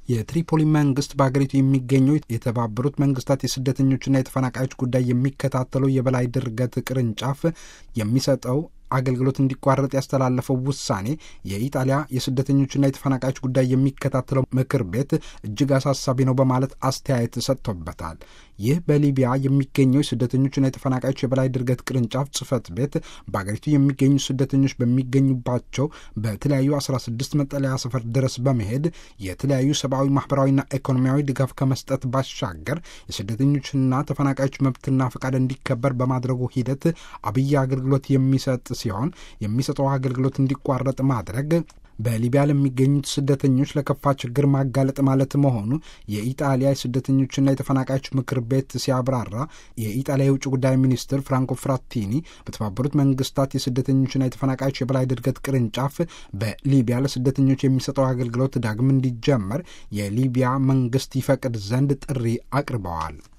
የትሪፖሊ መንግስት በሀገሪቱ የሚገኘው የተባበሩት መንግስታት የስደተኞችና የተፈናቃዮች ጉዳይ የሚከታተለው የበላይ ድርገት ቅርንጫፍ የሚሰጠው አገልግሎት እንዲቋረጥ ያስተላለፈው ውሳኔ የኢጣሊያ የስደተኞችና የተፈናቃዮች ጉዳይ የሚከታተለው ምክር ቤት እጅግ አሳሳቢ ነው በማለት አስተያየት ሰጥቶበታል። ይህ በሊቢያ የሚገኘው የስደተኞችና የተፈናቃዮች የበላይ ድርገት ቅርንጫፍ ጽህፈት ቤት በአገሪቱ የሚገኙ ስደተኞች በሚገኙባቸው በተለያዩ 16 መጠለያ ሰፈር ድረስ በመሄድ የተለያዩ ሰብአዊ፣ ማህበራዊና ኢኮኖሚያዊ ድጋፍ ከመስጠት ባሻገር የስደተኞችና ተፈናቃዮች መብትና ፈቃድ እንዲከበር በማድረጉ ሂደት አብይ አገልግሎት የሚሰጥ ሲሆን የሚሰጠው አገልግሎት እንዲቋረጥ ማድረግ በሊቢያ ለሚገኙት ስደተኞች ለከፋ ችግር ማጋለጥ ማለት መሆኑ የኢጣሊያ የስደተኞችና የተፈናቃዮች ምክር ቤት ሲያብራራ የኢጣሊያ የውጭ ጉዳይ ሚኒስትር ፍራንኮ ፍራቲኒ በተባበሩት መንግስታት የስደተኞችና የተፈናቃዮች የበላይ ድርገት ቅርንጫፍ በሊቢያ ለስደተኞች የሚሰጠው አገልግሎት ዳግም እንዲጀመር የሊቢያ መንግስት ይፈቅድ ዘንድ ጥሪ አቅርበዋል።